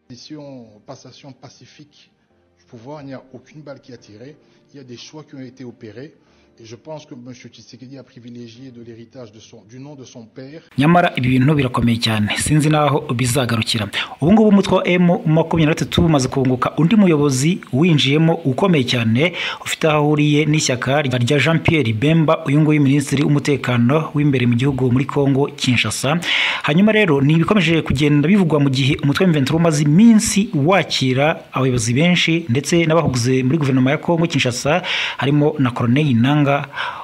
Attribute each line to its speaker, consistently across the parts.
Speaker 1: Session, passation pacifique du pouvoir, il n'y a aucune balle qui a tiré. Il y a des choix qui ont été opérés. Et je pense que M. Tshisekedi a privilégié de l'héritage de son, du nom de son père.
Speaker 2: nyamara ibi bintu birakomeye cyane sinzi n'aho bizagarukira ubu ngubu umutwe wa emu makumyabiri na gatatu umaze kunguka undi muyobozi winjiyemo ukomeye cyane ufite aho ahuriye n'ishyaka rya jean pierre bemba uyu nguyu minisitiri w'umutekano w'imbere mu gihugu muri congo kinshasa hanyuma rero ni ibikomeje kugenda bivugwa mu gihe umutwe w'imventura umaze iminsi wakira abayobozi benshi ndetse n'abahuguze muri guverinoma ya congo kinshasa harimo na koroneli nanga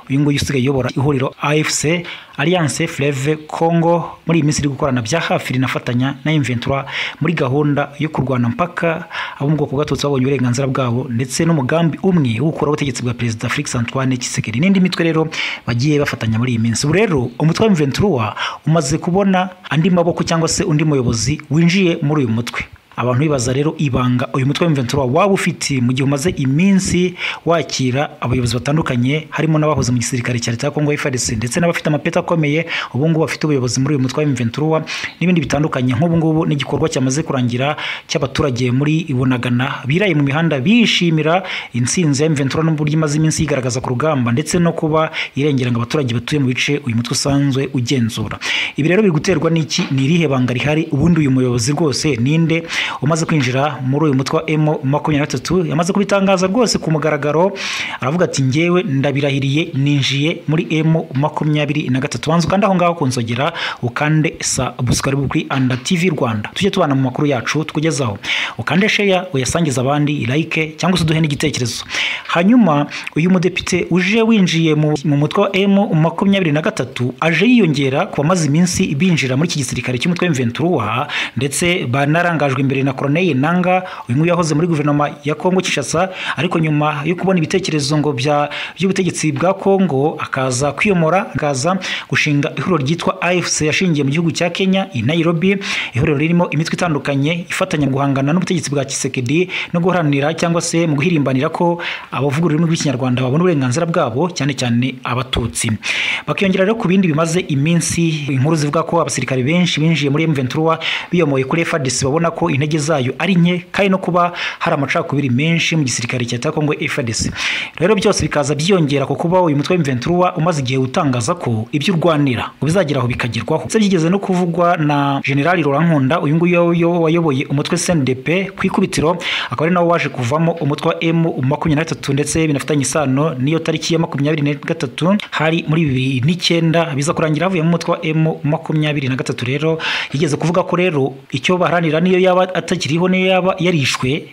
Speaker 2: uyu nguyu usigaye uyobora ihuriro AFC Alliance Fleve Congo muri iyi minsi iri gukorana bya hafi rinafatanya na Inventura muri gahunda yo kurwana mpaka abo mu bwoko bw'abatutsi babonye uburenganzira bwabo ndetse n'umugambi umwe wo gukuraho ubutegetsi bwa perezida Felix Antoine Tshisekedi n'indi mitwe rero bagiye bafatanya muri iyi minsi ubu rero umutwe wa Inventura umaze kubona andi maboko cyangwa se undi muyobozi winjiye muri uyu mutwe abantu bibaza rero ibanga uyu mutwe w'imventura waba ufite mu gihe umaze iminsi wakira abayobozi batandukanye harimo n'abahoze mu gisirikare cya leta ya kongo FARDC ndetse n'abafite amapeti akomeye ubu ngubu bafite ubuyobozi muri uyu mutwe w'imventura n'ibindi bitandukanye nk'ubu ngubu n'igikorwa cyamaze kurangira cy'abaturage muri Bunagana biraye mu mihanda bishimira intsinzi ya imventura n'uburyo imaze iminsi yigaragaza ku rugamba ndetse no kuba irengera ngo abaturage batuye mu bice uyu mutwe usanzwe ugenzura ibi rero biri guterwa n'iki ni irihe banga rihari ubundi uyu muyobozi rwose ninde umaze kwinjira muri uyu mutwe wa emu makumyabiri na gatatu yamaze kubitangaza rwose ku mugaragaro aravuga ati ngewe ndabirahiriye ninjiye muri emu makumyabiri na gatatu banza ukande aho ngaho kunzogera ukande sa busukari bukwi anda tv rwanda tujye tubana mu makuru yacu tukugezaho ukande sheya uyasangize abandi like cyangwa se uduhe n'igitekerezo hanyuma uyu mudepite uje winjiye mu mu mutwe wa emu makumyabiri na gatatu aje yiyongera ku bamaze iminsi binjira muri iki gisirikare cy'umutwe w'imventuruwa ndetse banarangajwe imbere na koroneli nanga uyu nguyu yahoze muri guverinoma ya kongo kinshasa ariko nyuma yo kubona ibitekerezo ngo bya by'ubutegetsi bwa kongo akaza kwiyomora akaza gushinga ihuriro ryitwa afc yashingiye mu gihugu cya kenya i nairobi ihuriro ririmo imitwe itandukanye ifatanya mu guhangana n'ubutegetsi bwa kisekedi no guharanira cyangwa se mu guhirimbanira ko abavuga ururimi rw'ikinyarwanda babona uburenganzira bwabo cyane cyane abatutsi bakiyongera rero ku bindi bimaze iminsi inkuru zivuga ko abasirikari benshi binjiye muri M23 biyomoye kuri FARDC babona ko intege zayo ari nke kandi no kuba hari amacakubiri menshi mu gisirikare cya Congo FARDC rero byose bikaza byiyongera ku kuba uyu mutwe w'imventura umaze igihe utangaza ko ibyo urwanira ngo bizageraho bikagerwaho se byigeze no kuvugwa na General Laurent Nkunda uyu nguyu wayoboye umutwe CNDP ku ikubitiro akaba ari nawo waje kuvamo umutwe wa M makumyabiri na gatatu ndetse binafitanye isano n'iyo tariki ya makumyabiri na gatatu hari muri bibiri n'icyenda biza kurangira havuyemo umutwe wa M makumyabiri na gatatu rero yigeze kuvuga ko rero icyo baharanira niyo yaba atakiriho niyo yaba yarishwe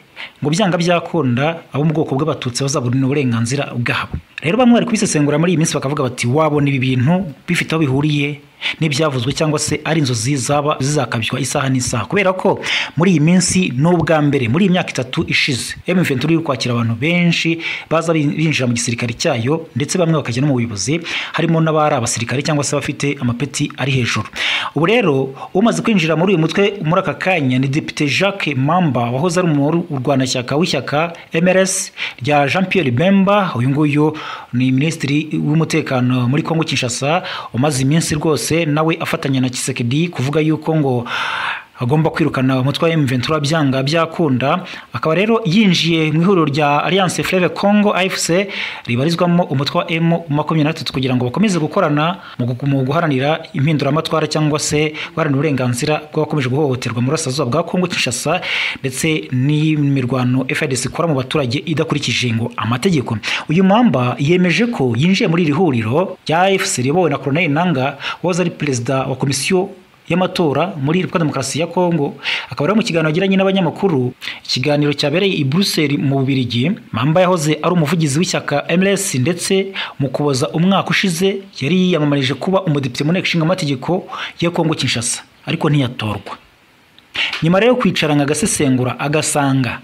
Speaker 2: ngo byanga byakunda abo mu bwoko bw'abatutsi bazabona uburenganzira bwabo rero bamwe bari kubisesengura muri iyi minsi bakavuga bati wabona ibi bintu bifite aho bihuriye n'ibyavuzwe cyangwa se ari inzozi zaba zizakabywa isaha n'isaha kubera ko muri iyi minsi n'ubwa mbere muri iyi myaka itatu ishize M23 iri kwakira abantu benshi baza binjira mu gisirikare cyayo ndetse bamwe bakajya no mu buyobozi harimo n'abari abasirikare cyangwa se bafite amapeti ari hejuru ubu rero umaze kwinjira muri uyu mutwe muri aka kanya ni Depite Jacques Mamba wahoze ari umurwanashyaka w'ishyaka MRS rya Jean Pierre Bemba uyu nguyu ni minisitiri w'umutekano muri Kongo Kinshasa umaze iminsi rwose nawe afatanya na Kisekedi kuvuga yuko ngo agomba kwirukana umutwe wa M23 byanga byakunda akaba rero yinjiye mu ihuriro rya Alliance Fleuve Congo AFC ribarizwamo umutwe wa M23 kugira ngo bakomeze gukorana mu guharanira impinduramatwara cyangwa se guharanira uburenganzira bw'abakomeje guhohoterwa mu rasazuba bwa Congo Kinshasa ndetse n'imirwano FARDC ikora mu baturage idakurikije ngo amategeko uyu mamba yemeje ko yinjiye muri iri huriro rya AFC riyobowe na Colonel Nanga wahoze ari perezida wa komisiyo y'amatora muri Repubulika Demokarasi ya Kongo akaba ari mu kiganiro agiranye n'abanyamakuru ikiganiro cyabereye i Brussels mu Bubiligi Mamba yahoze ari umuvugizi w'ishyaka MLS ndetse mu kuboza umwaka ushize yari yiyamamarije kuba umudepite mu nteko ishinga amategeko ya Kongo Kinshasa ariko ntiyatorwa nyuma rero kwicarana agasesengura agasanga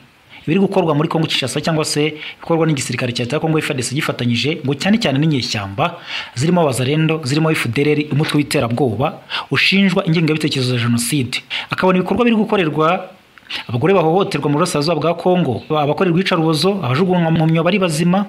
Speaker 2: ibiri gukorwa muri Kongo Kinshasa cyangwa se bikorwa n'igisirikare cya Leta ya Kongo FARDC gifatanyije ngo cyane cyane n'inyeshyamba zirimo abazarendo zirimo FDLR umutwe w'iterabwoba ushinjwa ingengabitekerezo ya jenoside akabona ibikorwa biri gukorerwa abagore bahohoterwa mu burasirazuba bwa Kongo abakorerwa iyicarubozo abajugunywa mu myobo ari bazima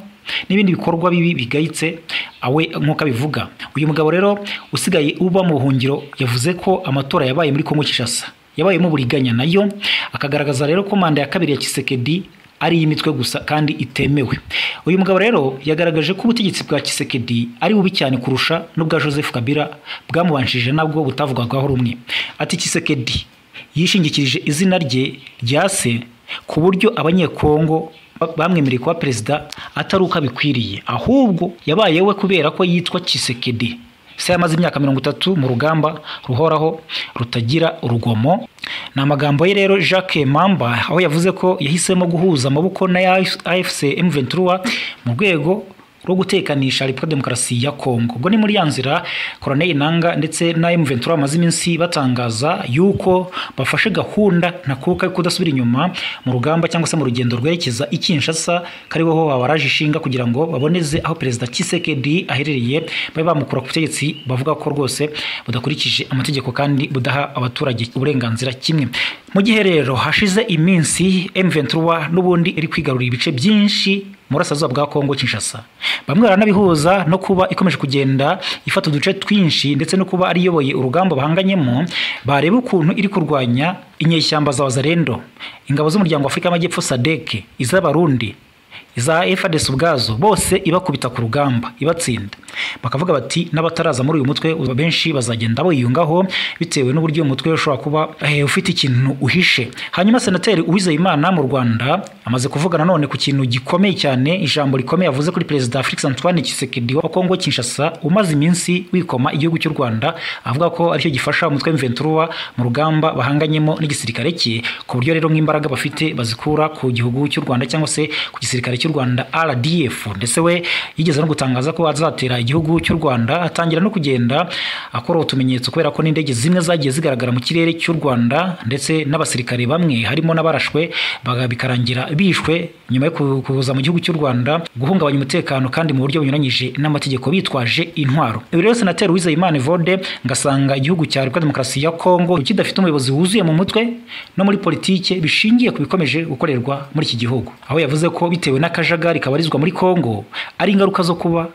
Speaker 2: n'ibindi bikorwa bibi bigayitse awe nk'uko abivuga uyu mugabo rero usigaye uba mu buhungiro yavuze ko amatora yabaye muri Kongo Kinshasa yabayemo uburiganya nayo akagaragaza rero ko manda ya kabiri ya Kisekedi ari iy'imitwe gusa kandi itemewe uyu mugabo rero yagaragaje ko ubutegetsi bwa Kisekedi ari bubi cyane kurusha n'ubwa Joseph Kabila bwamubanjije nabwo butavugwagaho rumwe ati Kisekedi yishingikirije izina rye rya se ku buryo abanyekongo bamwemereye kuba perezida atari uko abikwiriye ahubwo yabaye we kubera ko yitwa Kisekedi se yamaze imyaka mirongo itatu mu rugamba ruhoraho rutagira urugomo ni amagambo ye rero jacques mamba aho yavuze ko yahisemo guhuza amaboko na afc m ventura mu rwego rwo gutekanisha repubulika demokarasi ya kongo ubwo ni muri ya nzira koroneli nanga ndetse na m ventura bamaze iminsi batangaza yuko bafashe gahunda ntakuka yo kudasubira inyuma mu rugamba cyangwa se mu rugendo rwerekeza i kinshasa kariho babaraje ishinga kugira ngo baboneze aho perezida kisekedi aherereye babe bamukura ku butegetsi bavuga ko rwose budakurikije amategeko kandi budaha abaturage uburenganzira kimwe mu gihe rero hashize iminsi m ventura n'ubundi iri kwigarurira ibice byinshi murasazuba bwa kongo kinshasa bamwe baranabihuza no kuba ikomeje kugenda ifata uduce twinshi ndetse no kuba ariyoboye urugamba bahanganyemo bareba ukuntu iri kurwanya inyeshyamba za wazarendo ingabo z'umuryango wa afurika y'amajyepfo sadeke iz'abarundi za efadesi ubwazo bose ibakubita ku rugamba ibatsinda bakavuga bati n'abataraza muri uyu mutwe benshi bazagenda biyungaho bitewe n'uburyo uyu mutwe ushobora kuba ufite ikintu uhishe hanyuma senateri uwizeyimana mu rwanda amaze kuvuga nanone ku kintu gikomeye cyane ijambo rikomeye yavuze kuri perezida felix antoine kisekedi wa kongo kinshasa umaze iminsi wikoma igihugu cy'u rwanda avuga ko aricyo gifasha umutwe w'imventuruwa mu rugamba bahanganyemo n'igisirikare cye ku buryo rero nk'imbaraga bafite bazikura ku gihugu cy'u rwanda cyangwa se ku gisirikare cy'u rwanda rdf ndetse we yigeze no gutangaza ko azatera igihugu cy'u rwanda atangira no kugenda akora utumenyetso kubera ko n'indege zimwe zagiye zigaragara mu kirere cy'u rwanda ndetse n'abasirikare bamwe harimo n'abarashwe bikarangira bishwe nyuma yo kuza mu gihugu cy'u rwanda guhungabanya umutekano kandi mu buryo bunyuranyije n'amategeko bitwaje intwaro ibi rero senateri uwizeyimana evode ngasanga igihugu cya repubulika demokarasi ya kongo kidafite umuyobozi wuzuye mu mutwe no muri politike bishingiye ku bikomeje gukorerwa muri iki gihugu aho yavuze ko bitewe n'akajagari kabarizwa muri kongo ari ingaruka zo kuba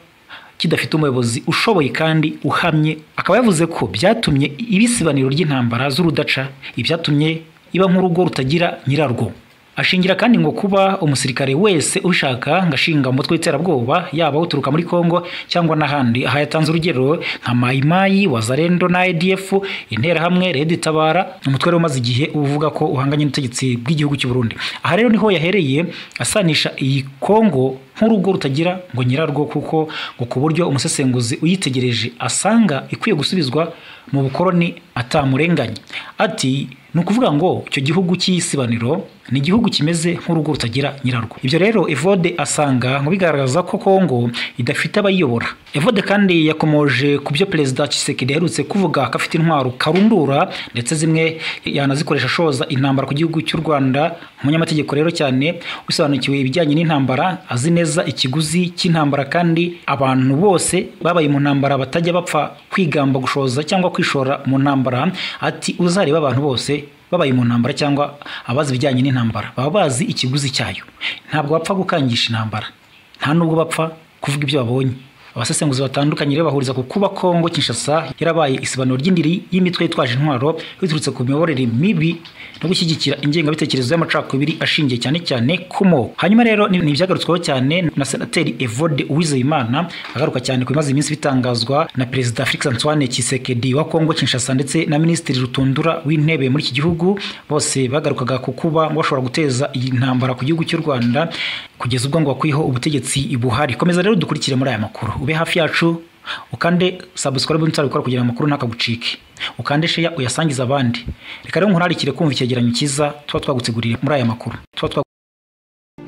Speaker 2: kidafite umuyobozi ushoboye kandi uhamye akaba yavuze ko byatumye ibisibaniro ry'intambara z'urudaca ibyatumye iba nk'urugo rutagira nyirarwo ashingira kandi ngo kuba umusirikare wese ushaka ngashinga umutwe w'iterabwoba yaba uturuka muri Kongo cyangwa n'ahandi aha yatanze urugero nka Mayimayi Wazarendo na ADF interahamwe Red Tabara umutwe umaze igihe uvuga ko uhanganye n'ubutegetsi bw'igihugu cy'u Burundi aha rero niho yahereye asanisha iyi Kongo nk'urugo rutagira ngo nyirarwo kuko ngo ku buryo umusesenguzi uyitegereje asanga ikwiye gusubizwa mu bukoroni atamurenganya ati ni ukuvuga ngo icyo gihugu cy'isibaniro ni igihugu kimeze nk'urugo rutagira nyirarwo ibyo rero evode asanga ngo bigaragaza ko kongo idafite abayiyobora evode kandi yakomoje ku byo perezida kisekedi yaherutse kuvuga ko afite intwaro karundura ndetse zimwe yanazikoresha ashoza intambara ku gihugu cy'u rwanda umunyamategeko rero cyane usobanukiwe ibijyanye n'intambara azi neza ikiguzi cy'intambara kandi abantu bose babaye mu ntambara batajya bapfa kwigamba gushoza cyangwa kwishora mu ntambara ati uzareba abantu bose babaye mu ntambara cyangwa abazi ibijyanye n'intambara baba bazi ikiguzi cyayo ntabwo bapfa gukangisha intambara nta nubwo bapfa kuvuga ibyo babonye abasesenguzi batandukanye rero bahuriza ku kuba kongo kinshasa yarabaye isibanuro ry'indiri y'imitwe yitwaje intwaro biturutse ku miyoborere mibi no gushyigikira ingengabitekerezo y'amacakubiri ashingiye cyane cyane ku moko hanyuma rero ni ibyagarutsweho cyane na senateri evode uwizeyimana agaruka cyane ku bimaze iminsi bitangazwa na perezida felix antoine kisekedi wa kongo kinshasa ndetse na minisitiri rutundura w'intebe muri iki gihugu bose bagarukaga ku kuba bashobora guteza iyi ntambara ku gihugu cy'u rwanda kugeza ubwo ngo bakwiyeho ubutegetsi buhari komeza rero dukurikire muri aya makuru ube hafi yacu ukande subscribe ntsara gukora kugira amakuru ntakagucike ukande share uyasangiza abandi reka rero nkurarikire kumva icyegeranyo cyiza tuba twaguteguriye muri aya makuru tuba twa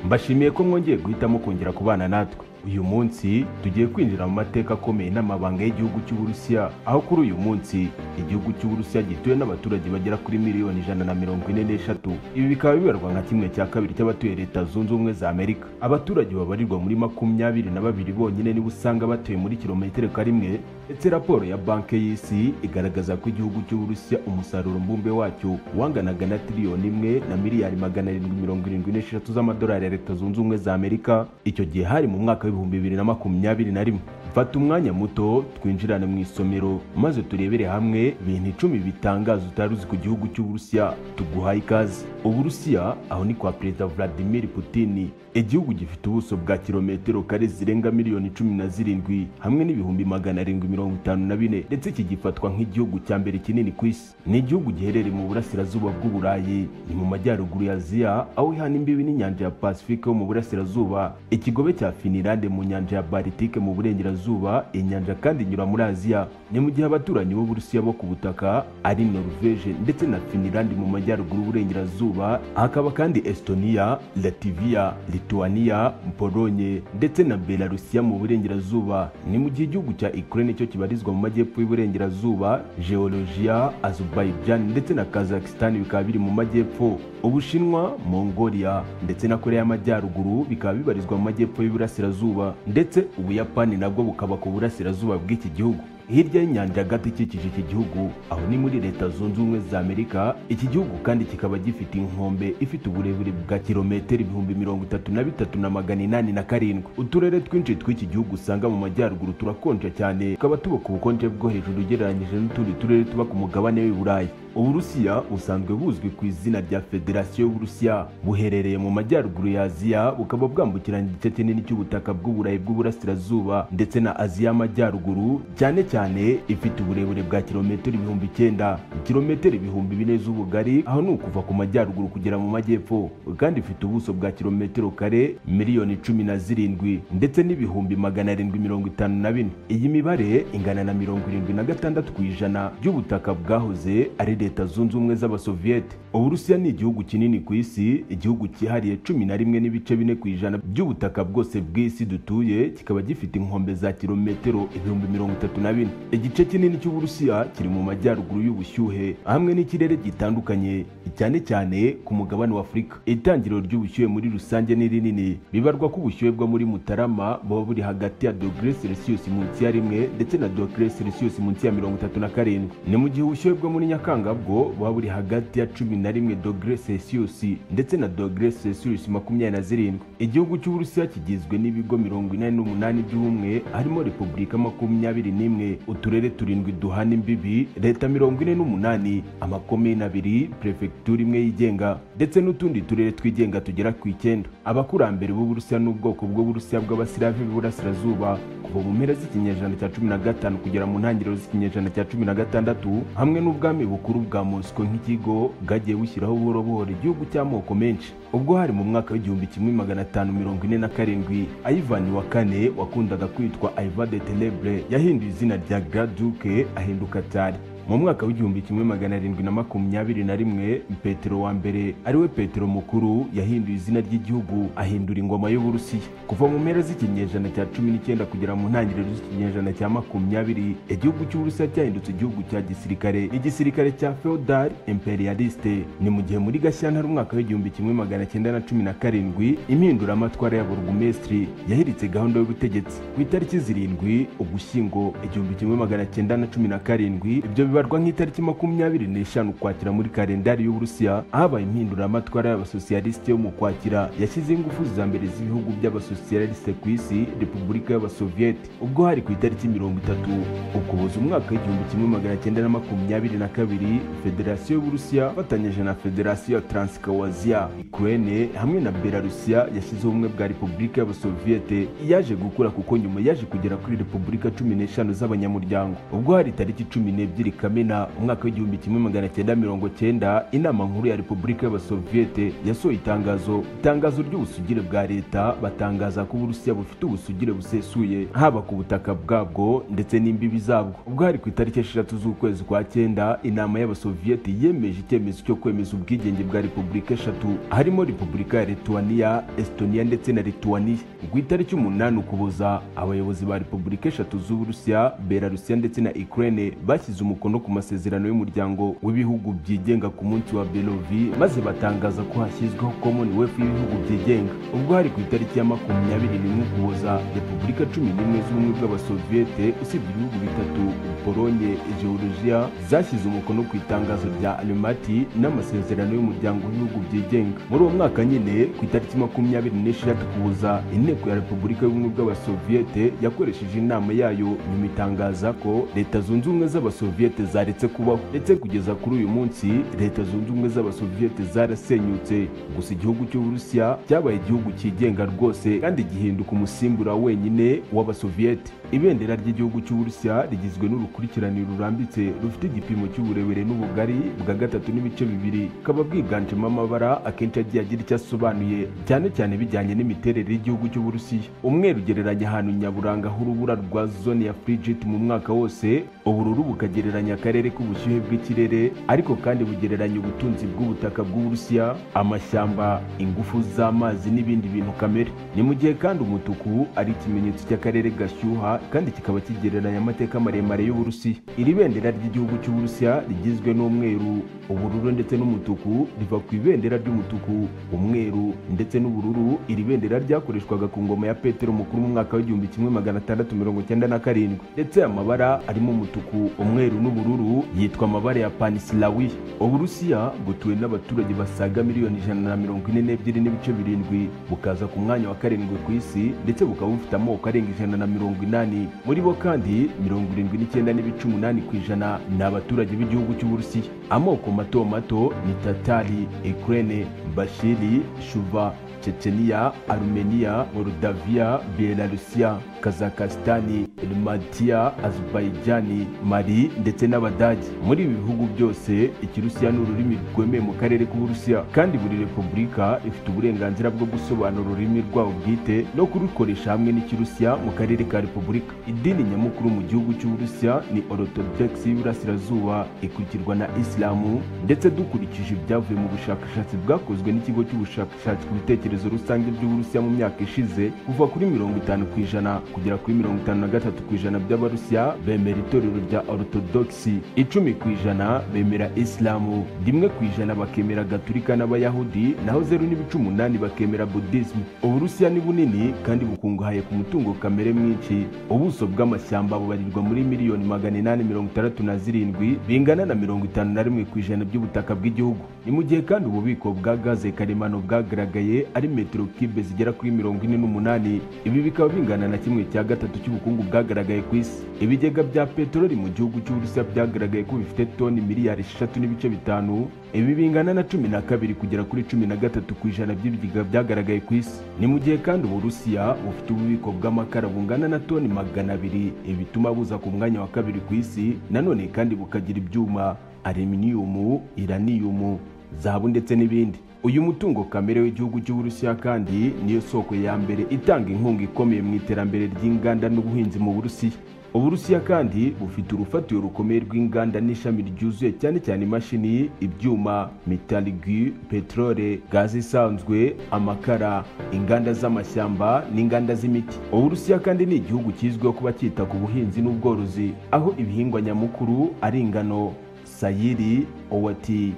Speaker 3: mbashimiye ko mwongeye guhitamo kongera kubana natwe uyu munsi tugiye kwinjira mu mateka akomeye n'amabanga y'igihugu cy'uburusiya aho kuri uyu munsi igihugu cy'uburusiya gituwe n'abaturage bagera kuri miliyoni ijana na mirongo ine n'eshatu ibi bikaba bibarwa nka kimwe cya kabiri cy'abatuye leta zunze ubumwe za amerika abaturage babarirwa muri makumyabiri na babiri bonyine niba usanga batuye muri kilometero rimwe ndetse raporo ya banki y'isi igaragaza ko igihugu cy'uburusiya umusaruro mbumbe wacyo wanganaga na tiriyoni imwe na miliyari magana arindwi mirongo irindwi n'eshatu z'amadolari ya leta zunze ubumwe za amerika icyo gihe hari mu mwaka w'ibihumbi bibiri na makumyabiri na rimwe fata umwanya muto twinjirane mu isomero maze turebere hamwe ibintu icumi bitangaza utari uzi ku gihugu cy'uburusiya tuguhaye ikaze uburusiya aho ni kwa perezida vladimir putin igihugu gifite ubuso bwa kilometero kare zirenga miliyoni cumi na zirindwi hamwe n'ibihumbi magana arindwi mirongo itanu na bine ndetse kigifatwa nk'igihugu cya mbere kinini ku isi ni igihugu giherereye mu burasirazuba bw'uburayi ni mu majyaruguru ya aziya aho ihana imbibi n'inyanja ya pasifike yo mu burasirazuba ikigobe cya finilande mu nyanja ya baritike mu burengerazuba inyanja kandi inyura muri aziya ni mu gihe abaturanyi b'uburusiya bo ku butaka ari norvege ndetse na finilande mu majyaruguru y'uburengerazuba hakaba kandi estoniya lativiya lituwaniya polonye ndetse na belarusiya mu burengerazuba ni mu gihe igihugu cya ukraine cyo kibarizwa mu majyepfo y'uburengerazuba geologiya azerbaijan ndetse na kazakhstan bikaba biri mu majyepfo ubushinwa mongolia ndetse na korea y'amajyaruguru bikaba bibarizwa mu majyepfo y'uburasirazuba ndetse ubuyapani nabwo bukaba ku burasirazuba bw'iki gihugu hirya y'inyanja gato ikikije iki gihugu aho ni muri leta zunze ubumwe za amerika iki gihugu kandi kikaba gifite inkombe ifite uburebure bwa kilometero ibihumbi mirongo itatu na bitatu na magana inani na karindwi uturere twinshi tw'iki gihugu usanga mu majyaruguru turakonja cyane tukaba tuba ku bukonje bwo hejuru ugereranyije n'utundi turere tuba ku mugabane w'i burayi uburusiya busanzwe buzwi ku izina rya federasiyo y'uburusiya buherereye mu majyaruguru ya aziya bukaba bwambukiranya igice kinini cy'ubutaka bw'uburayi bw'uburasirazuba ndetse na aziya y'amajyaruguru cyane cyane ifite uburebure bwa kilometero ibihumbi icyenda kilometero ibihumbi bine z'ubugari aho ni ukuva ku majyaruguru kugera mu majyepfo kandi ifite ubuso bwa kilometero kare miliyoni cumi na zirindwi ndetse n'ibihumbi magana arindwi mirongo itanu na bine iyi mibare ingana na mirongo irindwi na gatandatu ku ijana by'ubutaka bwahoze ari leta zunze ubumwe z'abasoviyete uburusiya ni igihugu kinini ku isi igihugu cyihariye cumi na rimwe n'ibice bine ku ijana by'ubutaka bwose bw'isi dutuye kikaba gifite inkombe za kilometero ibihumbi mirongo itatu na bine igice kinini cy'uburusiya kiri mu majyaruguru y'ubushyuhe hamwe n'ikirere gitandukanye cyane cyane ku mugabane wa afurika itangiriro ry'ubushyuhe muri rusange ni rinini bibarwa ko ubushyuhe bwo muri mutarama buba buri hagati ya dogere selisiyusi munsi ya rimwe ndetse na dogere selisiyusi munsi ya mirongo itatu na karindwi ni mu gihe ubushyuhe bwo muri nyakanga bwo buba buri hagati ya cumi na rimwe dogere selisiyusi ndetse na dogere selisiyusi makumyabiri na zirindwi igihugu cy'uburusiya kigizwe n'ibigo mirongo inani n'umunani by'ubumwe harimo repubulika makumyabiri n'imwe uturere turindwi duhana imbibi leta mirongo ine n'umunani amakomini abiri perefegitura imwe yigenga ndetse n'utundi turere twigenga tugera ku icyenda abakurambere b'uburusiya n'ubwoko bw'uburusiya bw'abasiravi b'uburasirazuba kuva mu mpera z'ikinyejana cya cumi na gatanu kugera mu ntangiriro z'ikinyejana cya cumi na gatandatu hamwe n'ubwami bukuru bwa mosiko nk'ikigo bwagiye bushyiraho buhoro buhoro igihugu cy'amoko menshi ubwo hari mu mwaka w'igihumbi kimwe magana atanu mirongo ine na karindwi ayivani wa kane wakundaga kwitwa aiva de tenebre yahinduye izina rya graduke ahinduka tari mu mwaka w'igihumbi kimwe magana arindwi na makumyabiri na rimwe petero wa mbere ariwe petero mukuru yahinduye izina ry'igihugu ahindura ingoma y'uburusiya kuva mu mpera z'ikinyejana cya cumi n'icyenda kugera mu ntangiriro z'ikinyejana cya makumyabiri igihugu cy'uburusiya cyahindutse igihugu cya gisirikare igisirikare cya feodal imperialiste ni mu gihe muri gashyantare umwaka w'igihumbi kimwe magana cyenda na cumi na karindwi impinduramatwara ya burugumesitiri yahiritse gahunda y'ubutegetsi ku itariki zirindwi ugushyingo igihumbi kimwe magana cyenda na cumi na karindwi ibyo bibarwa nk'itariki makumyabiri n'eshanu ukwakira muri kalendari y'uburusiya habaye impinduramatwara y'abasosiyalisite yo mu kwakira yashyizeho ingufu za mbere z'ibihugu by'abasosiyalisite ku isi repubulika y'abasoviyeti ubwo hari ku itariki mirongo itatu ukuboza umwaka w'igihumbi kimwe magana cyenda na makumyabiri na kabiri federasiyo y'uburusiya ifatanyije na federasiyo ya taransikawazia ikurene hamwe na belarusiya yashyizeho ubumwe bwa repubulika y'abasoviyete yaje gukura kuko nyuma yaje kugera kuri repubulika cumi n'eshanu z'abanyamuryango ubwo hari tariki cumi n'ebyiri kamena umwaka w'igihumbi kimwe magana cyenda mirongo cyenda inama nkuru ya repubulika y'abasoviyete yasohoye itangazo itangazo ry'ubusugire bwa leta batangaza ko uburusiya bufite ubusugire busesuye haba ku butaka bwabwo ndetse n'imbibi zabwo ubwo hari ku itariki esheshatu z'ukwezi kwa cyenda inama y'abasoviyete yemeje icyemezo cyo kwemeza ubwigenge bwa repubulika eshatu harimo repubulika ya lituwaniya estoniya ndetse na lituwaniya ku itariki umunani ukuboza abayobozi ba repubulika eshatu z'uburusiya belarusiya ndetse na ukraine bashyize umukono no ku masezerano y'umuryango w'ibihugu byigenga ku munsi wa belovi maze batangaza ko hashyizweho commonwealth y'ibihugu byigenga ubwo hari ku itariki ya makumyabiri n'imwe ukuboza repubulika cumi n'imwe z'ubumwe bw'abasoviyete usibye ibihugu bitatu polonye georgia zashyize umukono ku itangazo rya alimati n'amasezerano y'umuryango w'ibihugu byigenga muri uwo mwaka nyine ku itariki makumyabiri n'esheshatu kuza inteko ya repubulika y'ubumwe bw'abasoviyete yakoresheje inama yayo nyuma itangaza ko leta zunze ubumwe z'abasoviyete zaretse kubaho ndetse kugeza kuri uyu munsi leta zunze ubumwe z'abasoviyete zarasenyutse gusa igihugu cy'uburusiya cyabaye igihugu cyigenga rwose kandi gihinduka umusimbura wenyine w'abasoviyete ibendera ry'igihugu cy'uburusiya rigizwe n'urukundo urukurikirane rurambitse rufite igipimo cy'uburebure n'ubugari bwa gatatu n'ibice bibiri bukaba bwiganjemo amabara akenshi agiye agira icyo asobanuye cyane cyane bijyanye n'imiterere y'igihugu cy'uburusiya umweru ugereranya ahantu nyaburanga h'urubura rwa zone ya frigit mu mwaka wose ubururu bukagereranya akarere k'ubushyuhe bw'ikirere ariko kandi bugereranya ubutunzi bw'ubutaka bw'uburusiya amashyamba ingufu z'amazi n'ibindi bintu kamere ni mu gihe kandi umutuku ari ikimenyetso cy'akarere gashyuha kandi kikaba kigereranya amateka maremare y'uburusiya y'uburusiya iri bendera ry'igihugu cy'uburusiya rigizwe n'umweru ubururu ndetse n'umutuku riva ku ibendera ry'umutuku umweru ndetse n'ubururu iri bendera ryakoreshwaga ku ngoma ya petero mukuru mu mwaka w'igihumbi kimwe magana atandatu mirongo icyenda na karindwi ndetse amabara arimo umutuku umweru n'ubururu yitwa amabara ya panisirawi uburusiya butuwe n'abaturage basaga miliyoni ijana na mirongo ine n'ebyiri n'ibice birindwi bukaza ku mwanya wa karindwi ku isi ndetse bukaba bufite amoko arenga ijana na mirongo inani muri bo kandi mirongo irindwi n'icyenda n'ibice umunani ku ijana ni abaturage b'igihugu cy'uburusiya amoko mato mato ni tatari ukraine bashiri shuva checheniya arumeniya morudaviya belarusiya kazakasitani rumatiya azerbaijani mali ndetse n'abadage muri ibi bihugu byose ikirusiya ni ururimi rwemeye mu karere k'uburusiya kandi buri repubulika ifite uburenganzira bwo gusobanura ururimi rwabo bwite no kurukoresha hamwe n'ikirusiya mu karere ka repubulika idini nyamukuru mu gihugu cy'uburusiya ni orotodogisi y'iburasirazuba ikurikirwa na isilamu ndetse dukurikije ibyavuye mu bushakashatsi bwakozwe n'ikigo cy'ubushakashatsi ku bitekerezo ibitekerezo rusange by'uburusiya mu myaka ishize kuva kuri mirongo itanu ku ijana kugera kuri mirongo itanu na gatatu ku ijana by'abarusiya bemera itorero rya orotodogisi icumi ku ijana bemera isilamu rimwe ku ijana bakemera gaturika n'abayahudi naho zeru n'ibice umunani bakemera budisimu uburusiya ni bunini kandi bukungahaye ku mutungo kamere mwinshi ubuso bw'amashyamba bubarirwa muri miliyoni magana inani mirongo itandatu na zirindwi bingana na mirongo itanu na rimwe ku ijana by'ubutaka bw'igihugu ni mu gihe kandi ububiko bwa gaze karemano bwagaragaye ari metero kibe zigera kuri mirongo ine n'umunani ibi bikaba bingana na kimwe cya gatatu cy'ubukungu bwagaragaye ku isi ibigega bya peteroli mu gihugu cy'uburusiya byagaragaye ko bifite toni miliyari eshatu n'ibice bitanu ibi bingana na cumi na kabiri kugera kuri cumi na gatatu ku ijana by'ibigega byagaragaye ku isi ni mu gihe kandi uburusiya bufite ububiko bw'amakara bungana na toni magana abiri ibi bituma buza ku mwanya wa kabiri ku isi nanone kandi bukagira ibyuma aluminiyumu iraniyumu zahabu ndetse n'ibindi uyu mutungo kamere w'igihugu cy'uburusiya kandi niyo soko ya mbere itanga inkunga ikomeye mu iterambere ry'inganda n'ubuhinzi mu burusiya uburusiya kandi bufite urufatiro rukomeye rw'inganda n'ishami ryuzuye cyane cyane imashini ibyuma mitaligi peterole gaze isanzwe amakara inganda z'amashyamba n'inganda z'imiti uburusiya kandi ni igihugu kizwiho kuba cyita ku buhinzi n'ubworozi aho ibihingwa nyamukuru ari ingano sayiri owati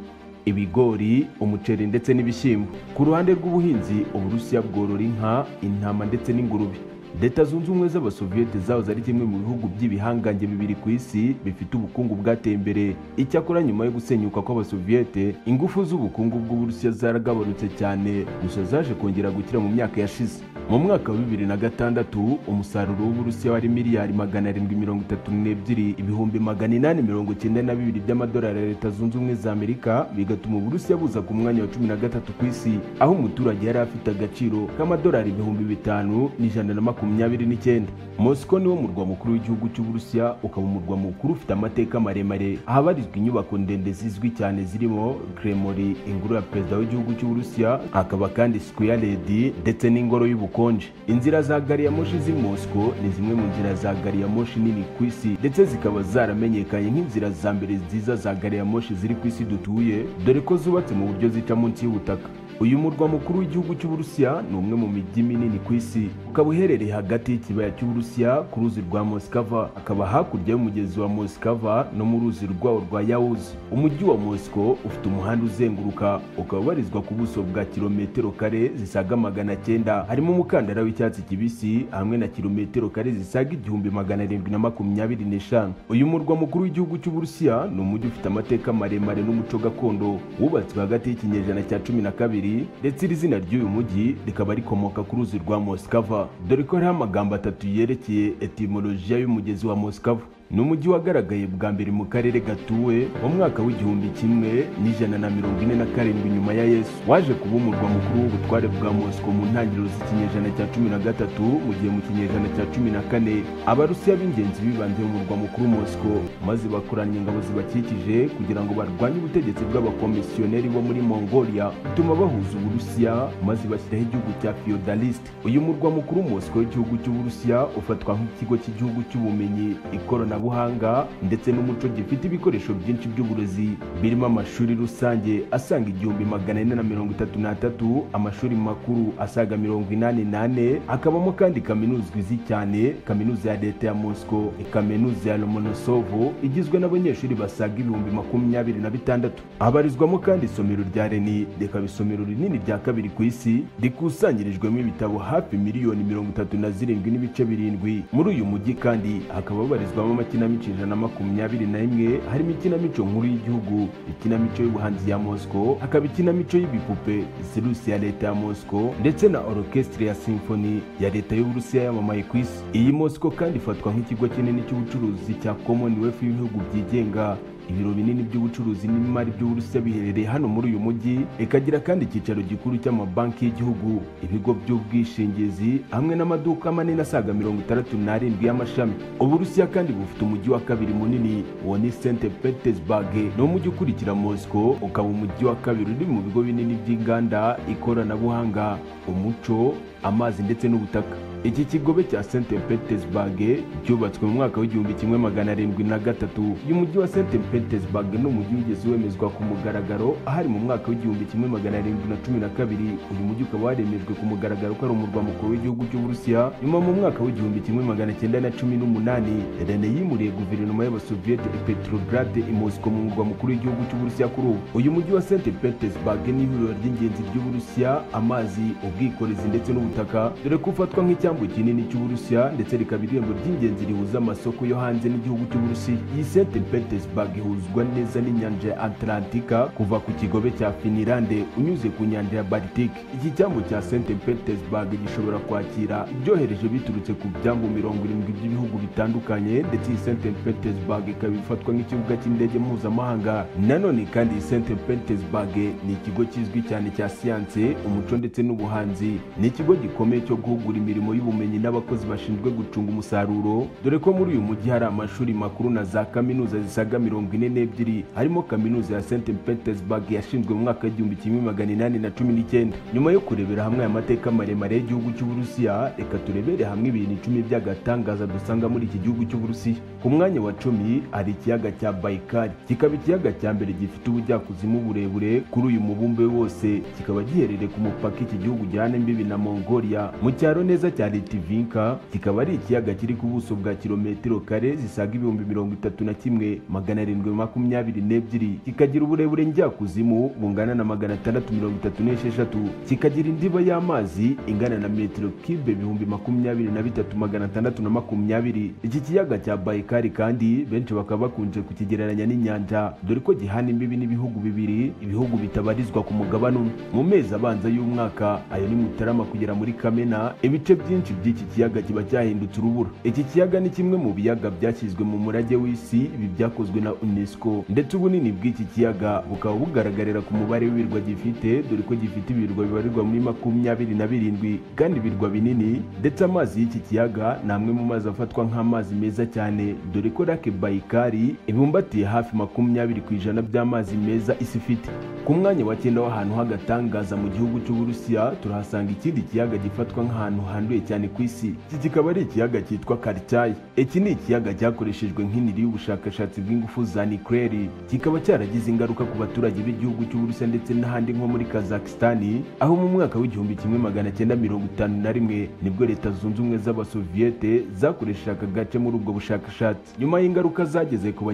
Speaker 3: ibigori umuceri ndetse n'ibishyimbo ku ruhande rw'ubuhinzi uburusiya bworora inka intama ndetse n'ingurube leta zunze ubumwe z'abasoviyete zahoze ari kimwe mu bihugu by'ibihangange bibiri ku isi bifite ubukungu bwateye imbere icyakora nyuma yo gusenyuka kw'abasoviyete ingufu z'ubukungu bw'uburusiya zaragabanutse cyane gusa zaje kongera gukira mu myaka yashize mu mwaka wa bibiri na gatandatu umusaruro w'uburusiya wari miliyari magana arindwi mirongo itatu n'ebyiri ibihumbi magana inani mirongo icyenda na bibiri by'amadolari ya leta zunze ubumwe za amerika bigatuma uburusiya buza ku mwanya wa cumi na gatatu ku isi aho umuturage yari afite agaciro k'amadolari ibihumbi bitanu n'ijana na makumyabiri n'icyenda mosiko niwo murwa mukuru w'igihugu cy'uburusiya ukaba umurwa mukuru ufite amateka maremare ahabarizwa inyubako ndende zizwi cyane zirimo kremori ingoro ya perezida w'igihugu cy'uburusiya hakaba kandi square ledi ndetse n'ingoro y'ubukuru ubukonje inzira za gari ya moshi z'i mosiko ni zimwe mu nzira za gari ya moshi nini ku isi ndetse zikaba zaramenyekanye nk'inzira za mbere nziza za gari ya moshi ziri ku isi dutuye dore ko zubatse mu buryo zica munsi y'ubutaka uyu murwa mukuru w'igihugu cy'uburusiya ni umwe mu mijyi minini ku isi ukaba uherereye hagati y'ikibaya cy'uburusiya ku ruzi rwa mosikava akaba hakurya y'umugezi wa mosikava no mu ruzi rwawo rwa yawuzi umujyi wa mosiko ufite umuhanda uzenguruka ukaba ubarizwa ku buso bwa kilometero kare zisaga magana cyenda harimo umukandara w'icyatsi kibisi hamwe na kilometero kare zisaga igihumbi magana arindwi na makumyabiri n'eshanu uyu murwa mukuru w'igihugu cy'uburusiya ni umujyi ufite amateka maremare n'umuco gakondo wubatswe hagati y'ikinyejana cya cumi na kabiri kabiri ndetse iri zina ry'uyu mujyi rikaba rikomoka ku ruzi rwa mosikava dore ko hariho amagambo atatu yerekeye etimolojiya y'umugezi wa mosikava ni umujyi wagaragaye bwa mbere mu karere gatuwe mu mwaka w'igihumbi kimwe n'ijana na mirongo ine na karindwi nyuma ya yesu waje kuba umurwa mukuru w'ubutware bwa mosiko mu ntangiriro z'ikinyejana cya cumi na gatatu mu gihe mu kinyejana cya cumi na kane abarusiya b'ingenzi bibanze mu murwa mukuru mosiko maze bakoranya ingabo zibakikije kugira ngo barwanye ubutegetsi bw'abakomisiyoneri bo muri mongolia bituma bahuza uburusiya maze bashyiraho igihugu cya feodaliste uyu murwa mukuru mosiko w'igihugu cy'uburusiya ufatwa nk'ikigo cy'igihugu cy'ubumenyi ikorana ikoranabuhanga ndetse n'umuco gifite ibikoresho byinshi by'uburezi birimo amashuri rusange asanga igihumbi magana ane na mirongo itatu n'atatu amashuri makuru asaga mirongo inani n'ane hakabamo kandi kaminuza izwi cyane kaminuza ya leta ya mosco kaminuza ya lomonosovo igizwe n'abanyeshuri basaga ibihumbi makumyabiri na bitandatu habarizwamo kandi isomero rya reni rikaba isomero rinini rya kabiri ku isi rikusanyirijwemo ibitabo hafi miliyoni mirongo itatu na zirindwi n'ibice birindwi muri uyu mujyi kandi hakaba habarizwamo amakinamico ijana na makumyabiri na rimwe harimo ikinamico nkuru y'igihugu ikinamico y'ubuhanzi ya mosiko hakaba ikinamico y'ibipupe sirusi ya leta ya mosiko ndetse na orokesitire ya simfoni ya leta y'uburusiya yamamaye ku isi iyi mosiko kandi ifatwa nk'ikigo kinini cy'ubucuruzi cya commonwealth y'ibihugu byigenga ibiro binini by'ubucuruzi n'imari by'uburusiya biherereye hano muri uyu mujyi ikagira kandi icyicaro gikuru cy'amabanki y'igihugu ibigo by'ubwishingizi hamwe n'amaduka manini asaga mirongo itandatu n'arindwi y'amashami uburusiya kandi bufite umujyi wa kabiri munini uwo ni st petersburg ni umujyi ukurikira mosco ukaba umujyi wa kabiri uri mu bigo binini by'inganda ikoranabuhanga umuco amazi ndetse n'ubutaka iki kigobe cya st petersburg cyubatswe mu mwaka w'igihumbi kimwe magana arindwi na gatatu uyu mujyi wa st petersburg ni umujyi wigeze wemezwa ku mugaragaro ahari mu mwaka w'igihumbi kimwe magana arindwi na cumi na kabiri uyu mujyi ukaba waremejwe ku mugaragaro ko ari umurwa mukuru w'igihugu cy'uburusiya nyuma mu mwaka w'igihumbi kimwe magana cyenda na cumi n'umunani rene yimuriye guverinoma y'abasoviyete petrograde i mosiko mu murwa mukuru w'igihugu cy'uburusiya kuri ubu uyu mujyi wa st petersburg ni ihuriro ry'ingenzi ry'uburusiya amazi ubwikorezi ndetse n'ubutaka dore ko ufatwa nk'icya igisambu kinini cy'uburusiya ndetse rikaba irembo ry'ingenzi rihuza amasoko yo hanze n'igihugu cy'uburusiya iyi st petersburg ihuzwa neza n'inyanja ya atlantika kuva ku kigobe cya finilande unyuze ku nyanja ya baltike iki cyambu cya st petersburg gishobora kwakira ibyohereje biturutse ku byambu mirongo irindwi by'ibihugu bitandukanye ndetse iyi st petersburg ikaba ifatwa nk'ikibuga cy'indege mpuzamahanga nanone kandi iyi st petersburg ni ikigo kizwi cyane cya siyanse umuco ndetse n'ubuhanzi ni ikigo gikomeye cyo guhugura imirimo y'ubuhanzi y'ubumenyi n'abakozi bashinzwe gucunga umusaruro dore ko muri uyu mujyi hari amashuri makuru na za kaminuza zisaga mirongo ine n'ebyiri harimo kaminuza ya st petersburg yashinzwe mu mwaka w'igihumbi kimwe magana inani na cumi n'icyenda nyuma yo kurebera hamwe aya mateka maremare y'igihugu cy'uburusiya reka turebere hamwe ibintu icumi by'agatangaza dusanga muri iki gihugu cy'uburusiya ku mwanya wa cumi hari ikiyaga cya bayikari kikaba ikiyaga cya mbere gifite ubujyakuzimu burebure kuri uyu mubumbe wose kikaba giherereye ku mupaka iki gihugu gihana imbibi na mongolia mu cyaro neza cyane Litivinka kikaba ari ikiyaga kiri ku buso bwa kilometero kare zisaga ibihumbi mirongo itatu na kimwe magana arindwi makumyabiri n'ebyiri kikagira uburebure njyakuzimu bungana na magana atandatu mirongo itatu n'esheshatu kikagira indiba y'amazi ingana na metero kibe ibihumbi makumyabiri na bitatu magana atandatu na makumyabiri iki kiyaga cya bayikari kandi benshi bakaba bakunze kukigereranya n'inyanja dore ko gihana imbibi n'ibihugu bibiri ibihugu bitabarizwa ku mugabane umwe mu mezi abanza y'umwaka ayo ni mutarama kugera muri kamena ibice byinshi byinshi by'iki kiyaga kiba cyahindutse urubura iki kiyaga ni kimwe mu biyaga byashyizwe mu murage w'isi ibi byakozwe na unesco ndetse ubunini bw'iki kiyaga bukaba bugaragarira ku mubare w'ibirwa gifite dore ko gifite ibirwa bibarirwa muri makumyabiri na birindwi kandi ibirwa binini ndetse amazi y'iki kiyaga ni amwe mu mazi afatwa nk'amazi meza cyane dore ko lake bayikari ibumbatiye hafi makumyabiri ku ijana by'amazi meza isi ifite ku mwanya wa cyenda w'ahantu h'agatangaza mu gihugu cy'uburusiya turahasanga ikindi kiyaga gifatwa nk'ahantu handuye cyane ku isi iki kikaba ari ikiyaga cyitwa karicyayi iki ni ikiyaga cyakoreshejwe nk'iniri y'ubushakashatsi bw'ingufu za nikureri kikaba cyaragize ingaruka ku baturage b'igihugu cy'uburusiya ndetse n'ahandi nko muri kazakistani aho mu mwaka w'igihumbi kimwe magana cyenda mirongo itanu na rimwe nibwo leta zunze ubumwe z'abasoviyete zakoreshaga agace muri ubwo bushakashatsi nyuma y'ingaruka zageze ku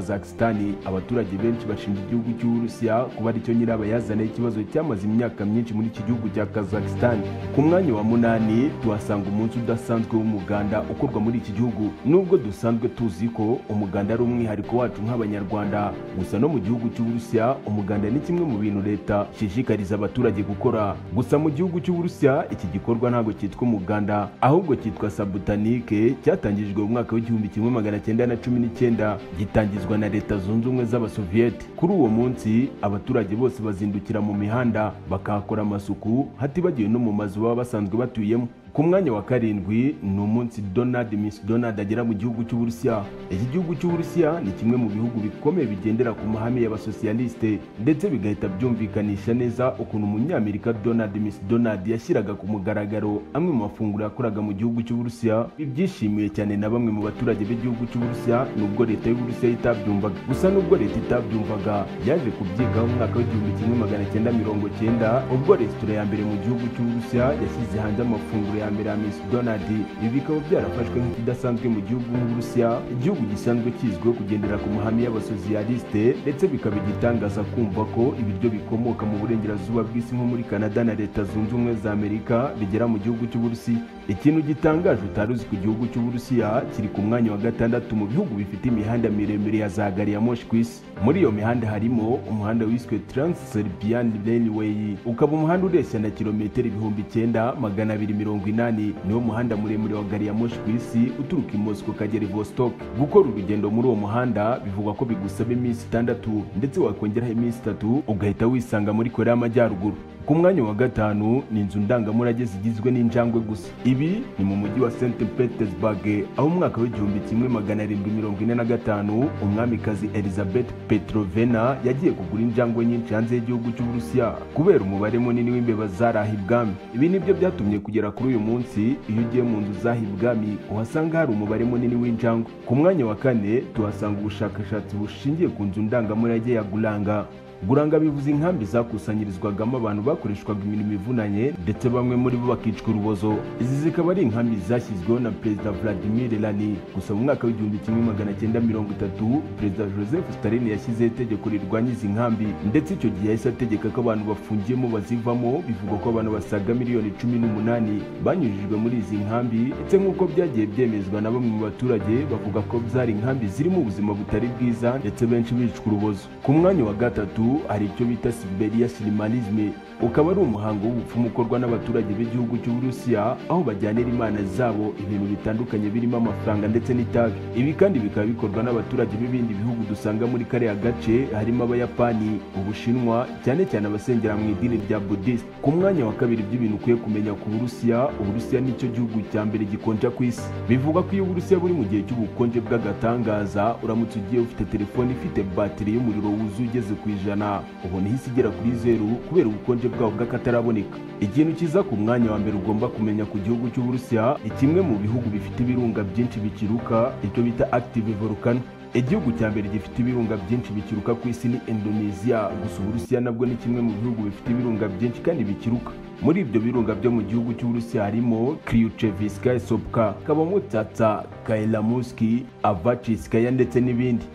Speaker 3: banyakazakistani abaturage benshi bashinja igihugu cy'uburusiya kuba aricyo nyirabayazana y'ikibazo cyamaze imyaka myinshi muri iki gihugu cya kazakistani ku mwanya wa munani tuhasanga umunsi udasanzwe w'umuganda ukorwa muri iki gihugu nubwo dusanzwe tuzi ko umuganda ari umwihariko wacu nk'abanyarwanda gusa no mu gihugu cy'uburusiya umuganda ni kimwe mu bintu leta ishishikariza abaturage gukora gusa mu gihugu cy'uburusiya iki gikorwa ntabwo cyitwa umuganda ahubwo cyitwa sabutanike cyatangijwe mu mwaka w'igihumbi kimwe magana cyenda na cumi n'icyenda gitangizwa na leta zunze ubumwe z'abasoviyete kuri uwo munsi abaturage bose bazindukira mu mihanda bakahakora amasuku hatibagiwe no mu mazu baba basanzwe batuyemo ku mwanya wa karindwi ni umunsi donald miss donald agera mu gihugu cy'uburusiya iki gihugu cy'uburusiya ni kimwe mu bihugu bikomeye bigendera ku mahame y'abasosiyaliste ndetse bigahita byumvikanisha neza ukuntu umunyamerika donald miss donald yashyiraga ku mugaragaro amwe mu mafunguro yakoraga mu gihugu cy'uburusiya ibi byishimiwe cyane na bamwe mu baturage b'igihugu cy'uburusiya nubwo leta y'uburusiya itabyumvaga gusa nubwo leta itabyumvaga yaje kubyigaho mu mwaka w'igihumbi kimwe magana cyenda mirongo cyenda ubwo resitora ya mbere mu gihugu cy'uburusiya yashyize hanze amafunguro ya mbere ya Miss Donald ibi bikaba byarafashwe nk'ikidasanzwe mu gihugu nk'Uburusiya igihugu gisanzwe kizwiho kugendera ku mahame y'abasosiyaliste ndetse bikaba igitangaza kumva ko ibiryo bikomoka mu burengerazuba bw'isi nko muri Canada na Leta Zunze Ubumwe za Amerika bigera mu gihugu cy'Uburusiya ikintu gitangaje utari uzi ku gihugu cy'Uburusiya kiri ku mwanya wa gatandatu mu bihugu bifite imihanda miremire ya za gari ya moshi ku isi muri iyo mihanda harimo umuhanda wiswe Trans-Serbian Railway ukaba umuhanda ureshya na kilometero ibihumbi icyenda magana abiri mirongo ine umunani niwo muhanda muremure wa gari ya moshi ku isi uturuka i Moscow ukagera i Vostok gukora urugendo muri uwo muhanda bivugwa ko bigusaba iminsi itandatu ndetse wakongeraho iminsi itatu ugahita wisanga muri Korea y'Amajyaruguru ku mwanya wa gatanu ni inzu ndangamurage zigizwe n'injangwe gusa ibi ni mu mujyi wa St Petersburg aho umwaka w'igihumbi kimwe magana arindwi mirongo ine na gatanu umwamikazi Elizabeth Petrovna yagiye kugura injangwe nyinshi hanze y'igihugu cy'Uburusiya kubera umubare munini w'imbeba zaraha ibwami ibi nibyo byatumye kugera kuri uyu munsi iyo ugiye mu nzu zaha ibwami uhasanga hari umubare munini w'injangwe ku mwanya wa kane tuhasanga ubushakashatsi bushingiye ku nzu ndangamurage ya Gulanga guranga bivuze inkambi zakusanyirizwagamo abantu bakoreshwaga imirimo ivunanye ndetse bamwe muri bo bakicwa urubozo izi zikaba ari inkambi zashyizweho na perezida vladimir lani gusa mu mwaka w'igihumbi kimwe magana cyenda mirongo itatu perezida joseph stalin yashyizeho itegeko rirwanya izi nkambi ndetse icyo gihe yahise ategeka ko abantu bafungiyemo bazivamo bivugwa ko abantu basaga miliyoni cumi n'umunani banyujijwe muri izi nkambi ndetse nk'uko byagiye byemezwa na bamwe mu baturage bavuga ko zari inkambi zirimo ubuzima butari bwiza ndetse benshi bicwa urubozo ku mwanya wa gatatu hari icyo bita Siberia Shamanism ukaba ari umuhango w'ubupfumu ukorwa n'abaturage b'igihugu cy'Uburusiya aho bajyanira imana zabo ibintu bitandukanye birimo amafaranga ndetse n'itabi ibi kandi bikaba bikorwa n'abaturage b'ibindi bihugu dusanga muri kariya gace harimo abayapani ubushinwa cyane cyane abasengera mu idini rya Buddhist ku mwanya wa kabiri by'ibintu ukwiye kumenya ku Burusiya Uburusiya nicyo gihugu cya mbere gikonja ku isi bivuga ko iyo Uburusiya buri mu gihe cy'ubukonje bw'agatangaza uramutse ugiye ufite telefone ifite batiri y'umuriro wuzuye ugeze ku ijana ijana ubona ihise igera kuri zeru kubera ubukonje bwawo bw'akataraboneka ikintu kiza ku mwanya wa mbere ugomba kumenya ku gihugu cy'uburusiya ni kimwe mu bihugu bifite ibirunga byinshi bikiruka icyo bita active volcano igihugu cya mbere gifite ibirunga byinshi bikiruka ku isi ni indonesia gusa uburusiya nabwo ni kimwe mu bihugu bifite ibirunga byinshi kandi bikiruka muri ibyo birunga byo mu gihugu cy'uburusiya harimo kriucheviskaya sopka kabamo tsatsa kaelamuski avachiskaya ndetse n'ibindi